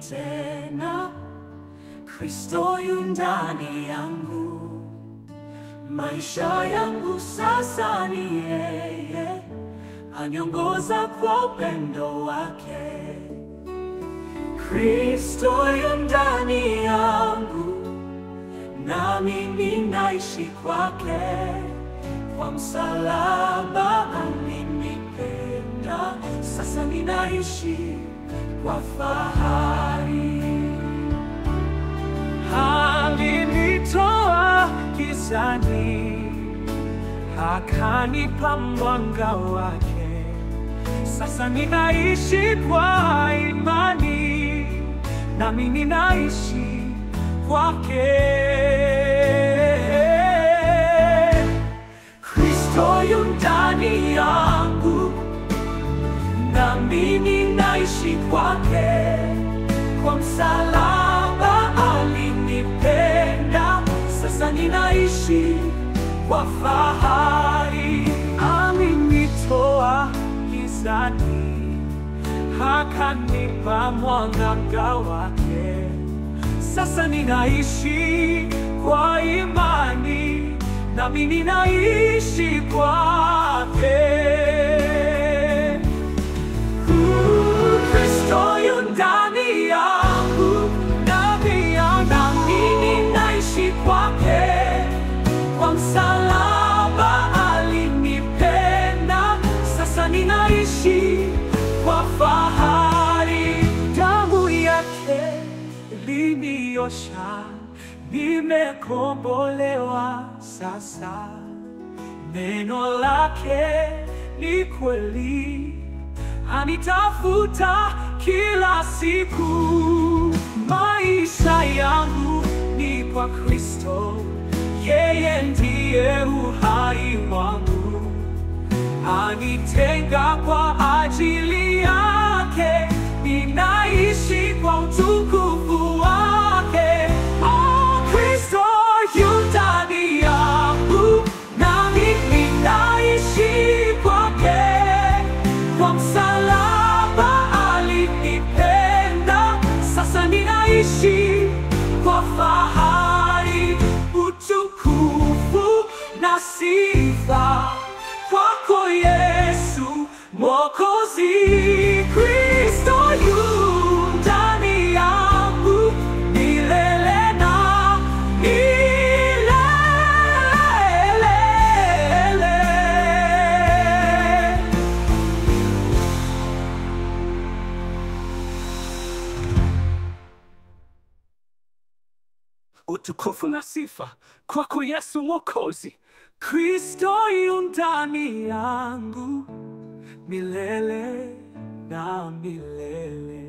tena. Kristo yu ndani yangu, maisha yangu sasa ni yeye, aniongoza kwa upendo wake. Kristo yu ndani yangu, nami ninaishi kwake. Kwa msalaba alinipenda, sasa ninaishi kwa fahari. Alinitoa gizani, akanipa mwanga wake. Sasa ninaishi kwa imani, nami ninaishi kwake. Kristo yu ndani yangu, nami ninaishi kwake. Kwa msalaba alinipenda, sasa ninaishi kwa fahari. Alinitoa gizani, akanipa mwanga wake. Sasa ninaishi kwa imani, nami ninaishi kwake. Kristo yu ndani yangu, nami nami ninaishi kwake. Kwa msalaba alinipenda, sasa ninaishi kwa fahari. Damu yake iliniosha, nimekombolewa sasa. Neno lake ni kweli, anitafuta kila siku. Maisha yangu ni kwa Kristo, yeye ndiye uhai wangu. Anitenga kwa ajili yake, ninaishi kwa utukufu wake. Oh, Kristo yu ndani yangu, nami ninaishi kwake. Kwa msalaba alinipenda, sasa ninaishi kwa fahari, utukufu na sifa kwako Yesu Mwokozi. Kristo yu ndani yangu milele na milele. Utukufu na sifa kwako Yesu Mwokozi. Kristo yu ndani yangu milele na milele.